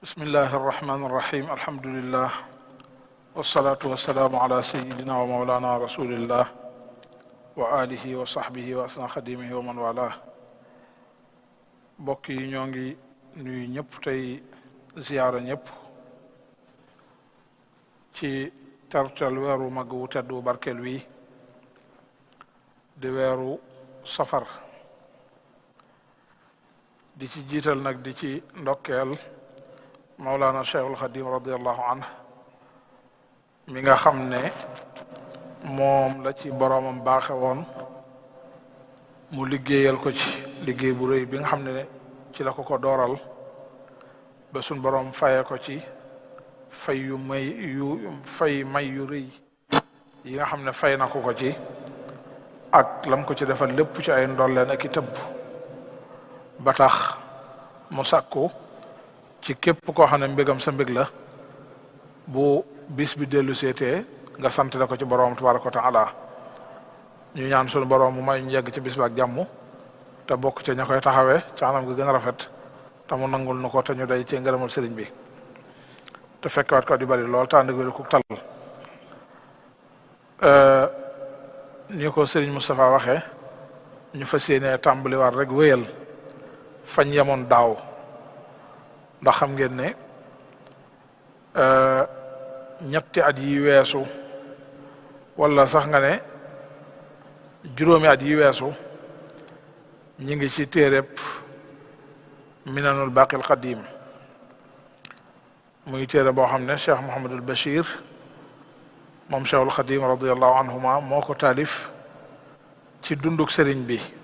bismillahi arrahmani irrahim alhamdulillah wasalaatu wasalaamu ala sayidina wa maulana rasulillah wa alihi wa sahbihi wa asna xadimihi wa man wala mbokk yi ñoo ngi nuyu ñëpp tey ziyaara ñëpp ci tertel weeru mag wu tedd wu barkeel wi di weeru safar di ci jiital nag di ci ndokkeel Mawlana Cheikhul Xadim radiallahu anh mi nga xam ne moom la ci boroomam baaxe woon mu liggéeyal ko ci liggéey bu rëy bi nga xam ne ci la ko ko dooral ba suñ boroom faye ko ci fay yu may yu fay may yu rëy yi nga xam ne fay na ko ko ci ak lam ko ci defal lépp ci ay ndolleen ak i tëbb ba tax mu sàkku ci képp koo xam ne mbégam sa mbég la bu bis bi dellu seetee nga sant la ko ci boroom tabaraka wa taala ñu ñaan sunu boroom mu may ñu yegg ci bis bi ak jàmm te bokk ca ña koy taxawee ca anam gi gën a rafet te mu nangul nu ko te ñu day ci ngërëmal sëriñ bi te fekkewaat ko di bari lool te ànd ak wér ku tal ni ko sëriñ Moustapha waxee ñu fas yéenee tàmbaliwaat rek wéyal fañ yemoon daaw ndax xam ngeen ne ñetti at yi weesu wala sax nga ne juróomi at yi weesu ñi ngi ci téereb minanul baqil qadim muy téere boo xam ne cheikh Mouhamadul Bachir moom cheikhul Xadim radiallahu anhuma moo ko taalif ci dunduk sëriñ bi